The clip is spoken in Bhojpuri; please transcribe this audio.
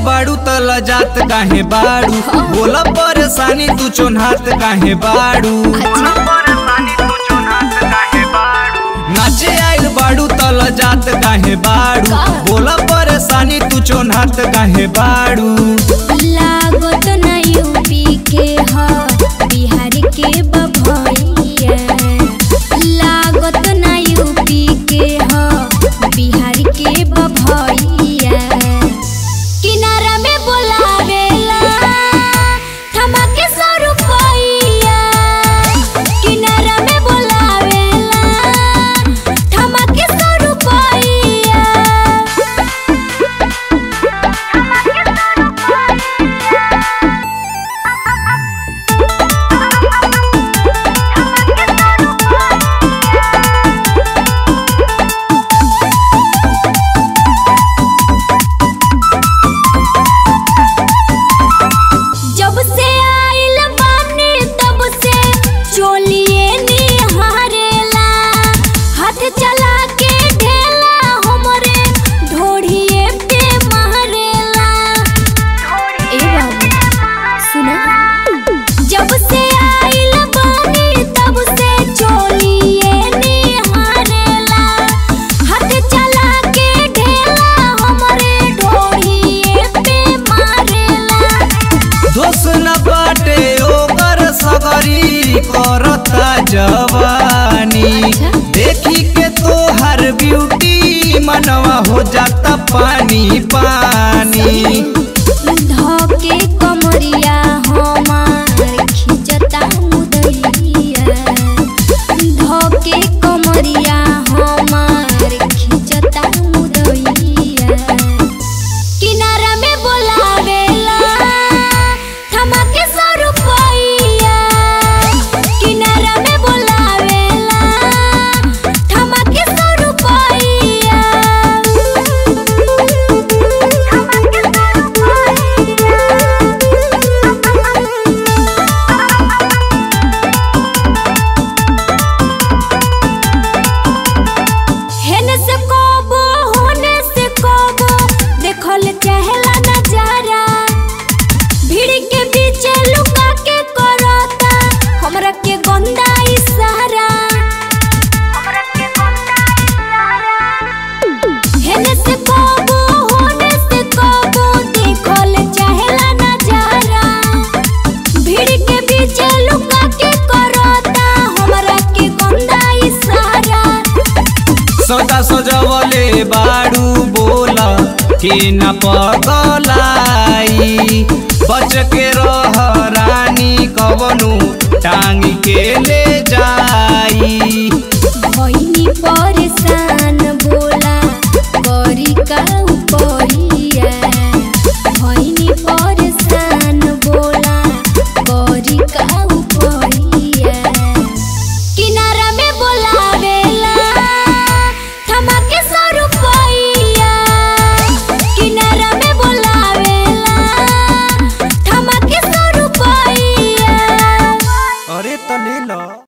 बाड़ू त लजात काहे बाड़ू बोला परेशानी तू चोन्हात काहे बाड़ू नाचे आइल बाड़ू त लजात काहे बाड़ू का? बोला परेशानी तू चोन्हात काहे बाड़ू लागत ना यूपी के ह बिहार के बभइया लागत ना यूपी के ह बिहार के बभइया किनारा में बोलावेला थमके सौ रुपइया किनारा में बोलावेला थमके सौ रुपइया जब से आइल बानी तब से चोलिए निहारेला हाथ चला के ढेला हमरे ढोढ़िए पे मारेला ए बाबू सुना जब से आइल बानी तब से चोलिए निहारेला हाथ चला के ढेला हमरे ढोढ़िए पे मारेला दोष न बाटे ओकर सगरी करता जवानी अच्छा। देखी के तोहर ब्यूटी मनवा हो जाता पानी पानी धके कमरिया हमार खिंचता मुदैया धके कमरिया हमार खिंचता मुदैया किनारा में बोलावेला थमके सौ रुपइया किनारा में बोलावेला थमके सौ रुपइया हेने से कबो होने से कबो देखल चाहेला नजारा भीड़ के बीच लुका के करता हमरा के गंदा इशारा हेने से कबो होने से कबो देखल चाहेला नजारा भीड़ के बीच लुका के करता हमरा के गंदा इशारा सदा सजवले बाड़ू बोला के न पगलाई बच के रह रानी कवनु टांग के ले जाई